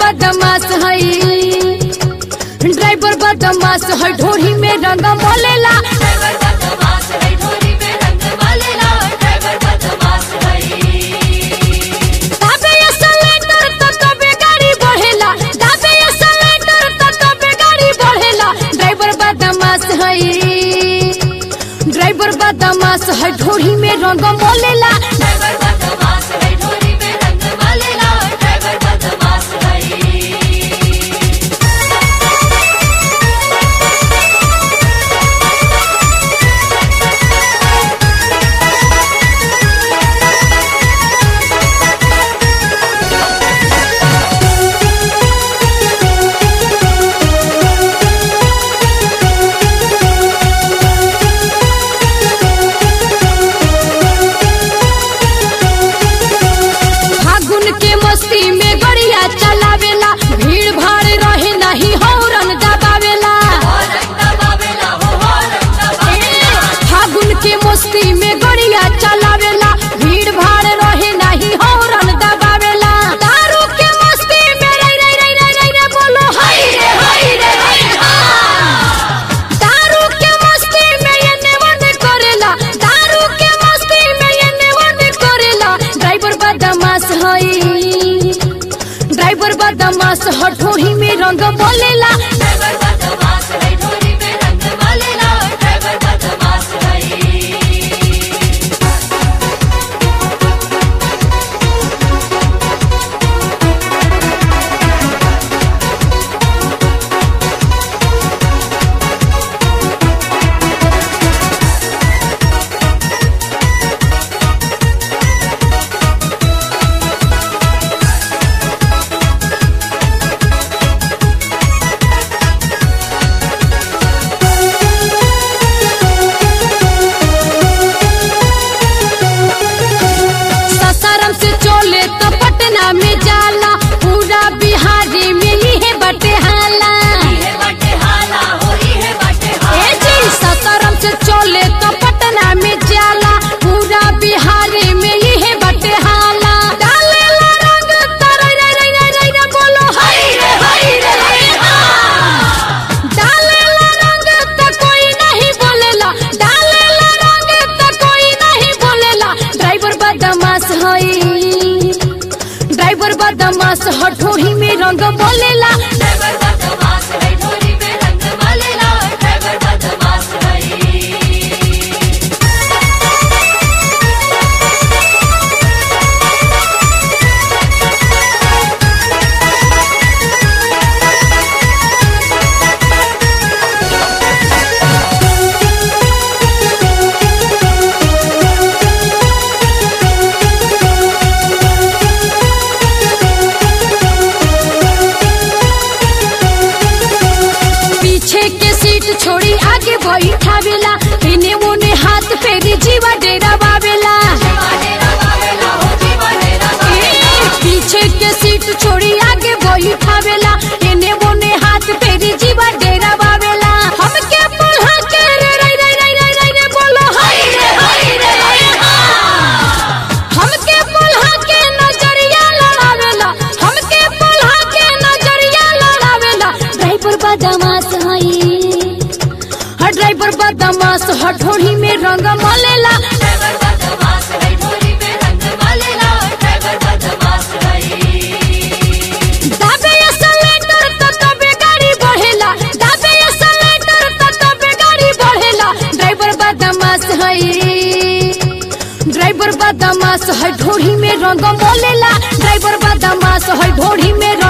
बदमाश हई ड्राइवर बदमाश है ढोरी में रंग मोलेला ड्राइवर बदमाश है ढोली में रंग वालेला ड्राइवर बदमाश है दाबे ये सिलेंडर तो कबे गाड़ी बढ़ेला दाबे ये सिलेंडर तो कबे गाड़ी बढ़ेला ड्राइवर बदमाश है ड्राइवर बदमाश है ढोरी में रंग मोलेला ड्राइवर बदमाश है ढोली में रंग वालेला ड्राइवर बदमाश है फागुन के मस्ती में गड़िया चलावेला भीड़ भाड़ रहे नहीं हौरन दबावेला रंग दबावेला हो हो रंग दबावेला फागुन के मस्ती में गड़िया चलावेला भीड़ भाड़ रहे नहीं हौरन दबावेला दारू के मस्ती में रई रई रई रई रई रई बोलो हाय रे हाय रे हाय हा। दारू के मस्ती में ये नेवन करेला दारू के मस्ती में ये नेवन करेला ड्राइवर बदमाश हई ड्राइवर बदमाश हठोही में रंग बोलेला ड्राइवर बदमाश है ढोली में रंग वालेला ड्राइवर बदमाश है ससारम से चोले तो पटना में जाला पूरा बिहारी में ही बटे हाला इहे बाटे हाला हो इहे बाटे ए हाला जी ससारम से चोले तो पटना में जाला पूरा बिहारी में ही बटे हाला डालेला रंग तरई रई रई रई रई रई बोलो हाय रे हाय रे हाय हा। डालेला रंग त कोई नहीं बोलेला डालेला रंग त कोई नहीं बोलेला ड्राइवर बदमाश हई ड्राइवर बदमाश हठोही में रंग बोलेला ड्राइवर बदमाश है ढोली में रंग वालेला ड्राइवर बदमाश है पीछे के सीट छोड़ी आगे बैठावेला इने मुने हाथ फेरी जीवा डेरा बावेला जीवा डेरा वावेला हो जीवा डेरा वावेला पीछे के सीट छोड़ी आगे बैठावेला इने मुने हाथ फेरी जीवा डेरा बावेला हमके पुल्हा के रे रे रे रे रे रे रे बोलो हाय रे हाय रे हाय हा। हमके पुल्हा के नजरिया लड़ावेला हमके पुल्हा के नजरिया लड़ावेला ड्राइवर बदमाश हई हर ड्राइवर बदमाश हठोड़ी में रंग मलेला ड्राइवर बदमाश है ढोली में रंग वालेला ड्राइवर बदमाश है दाबे ये सिलेंडर त तबे गाड़ी बढ़ेला दाबे ये सिलेंडर त तबे गाड़ी बढ़ेला ड्राइवर बदमाश हई ड्राइवर बदमाश है ढोड़ी में रंग मोलेला ड्राइवर बदमाश है ढोड़ी में रंग